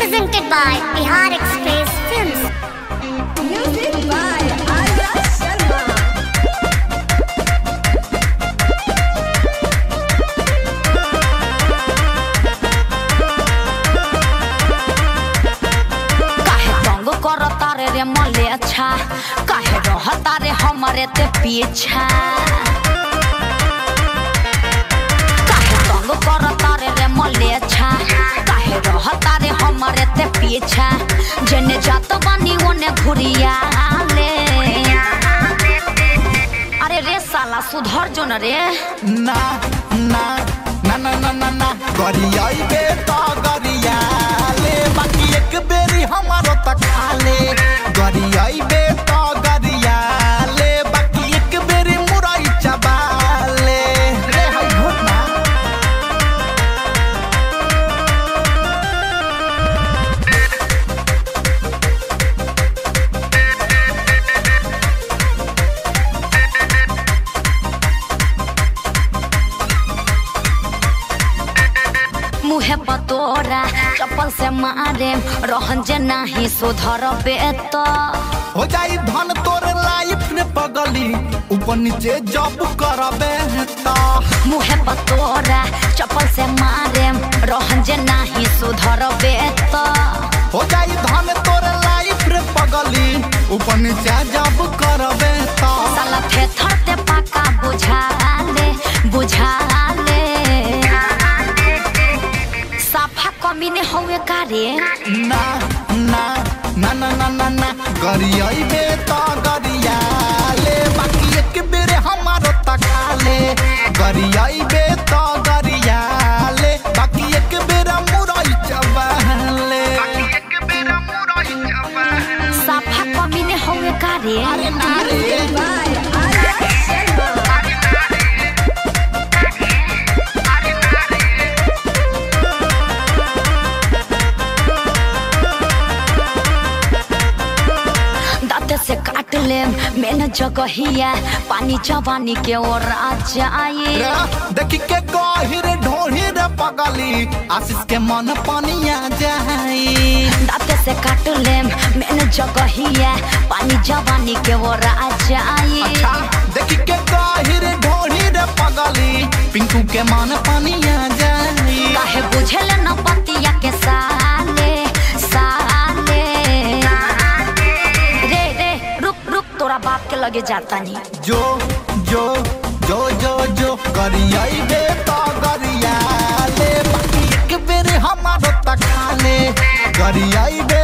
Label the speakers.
Speaker 1: Presented by Bihar Express Films.
Speaker 2: Music by Arya Sharma.
Speaker 3: काहे तंग करता रे रे मले अच्छा काहे रहता रे हमरे ते पीछा काहे तंग करता रे रे मले अच्छा काहे रहता रे हमरे ते पीछा जने जात बानी ओने घुरिया ले अरे रे साला सुधर जो न रे
Speaker 4: ना ना ना ना ना ना ना गरियाइबे त गरियाले बाकी एक बेरी हमारो त खाले गरियाइबे त गरियाले बाकी एक बेरी मुरई चबाले रे हाय घोटना
Speaker 3: मुहे पतोरा चप्पल से मारे रहन जे नाही सुधर बेत
Speaker 4: हो जाई धन तोर लाइफ ने पगली ऊपर नीचे जब करबे त
Speaker 3: मुहे पतोरा चप्पल से मारे रहन जे नाही सुधर बेत
Speaker 4: हो जाई धन तोर लाइफ रे पगली ऊपर नीचे जब करबे त
Speaker 3: साला थेथर ते पाका बुझा ले बुझा ले साफा कमी ने होए कारे
Speaker 4: ना ना ना ना ना ना ना गरियाइबे त गरियाले बाकी एक बेर हमारो त खाले गरियाइबे त गरियाले बाकी एक बेर मुरई चबाले
Speaker 3: साफा कमी ने होए कारे
Speaker 4: अरे ना रे
Speaker 2: By Arya Sharma.
Speaker 3: दांत से काट ले मैंने जगहिया पानी जवानी के ओर आ जाए
Speaker 4: रे, देखी के गहिर ढोहिर पगली आशीष के मन पनिया जाई
Speaker 3: दांत से काट ले मैंने जगहिया पानी जवानी के ओर आ जाए
Speaker 4: अच्छा देखी के गहिर ढोहिर पगली पिंकू के मन पनिया जाई
Speaker 3: काहे बुझल न पतिया के साले साले रे रे रुक रुक तोरा बाप के लगे जाता नहीं
Speaker 4: जो जो जो जो जो गरियाइबे त गरियाले बाकी एक बेर हमारो त खाले गरियाइबे